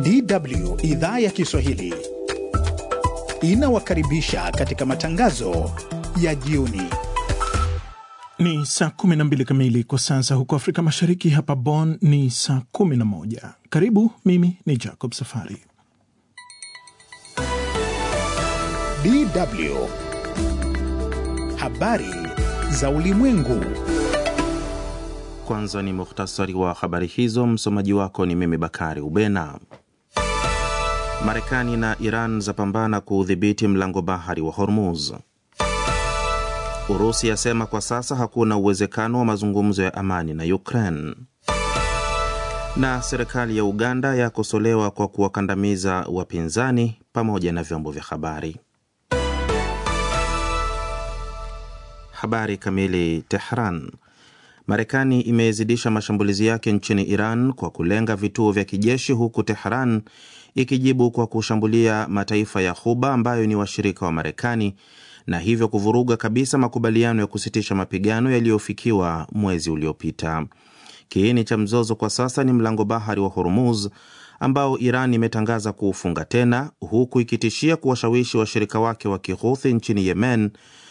DW idhaa ya Kiswahili inawakaribisha katika matangazo ya jioni. Ni saa 12 kamili kwa sasa huko Afrika Mashariki. Hapa Bonn ni saa 11. Karibu, mimi ni Jacob Safari. DW habari za ulimwengu. Kwanza ni muhtasari wa habari hizo. Msomaji wako ni mimi Bakari Ubena. Marekani na Iran zapambana kuudhibiti mlango bahari wa Hormuz. Urusi yasema kwa sasa hakuna uwezekano wa mazungumzo ya amani na Ukraine. Na serikali ya Uganda yakosolewa kwa kuwakandamiza wapinzani pamoja na vyombo vya habari. Habari kamili. Tehran. Marekani imezidisha mashambulizi yake nchini Iran kwa kulenga vituo vya kijeshi huku Tehran ikijibu kwa kushambulia mataifa ya Ghuba ambayo ni washirika wa Marekani na hivyo kuvuruga kabisa makubaliano ya kusitisha mapigano yaliyofikiwa mwezi uliopita. Kiini cha mzozo kwa sasa ni mlango bahari wa Hormuz ambao Iran imetangaza kuufunga tena huku ikitishia kuwashawishi washirika wake wa Kihuthi nchini Yemen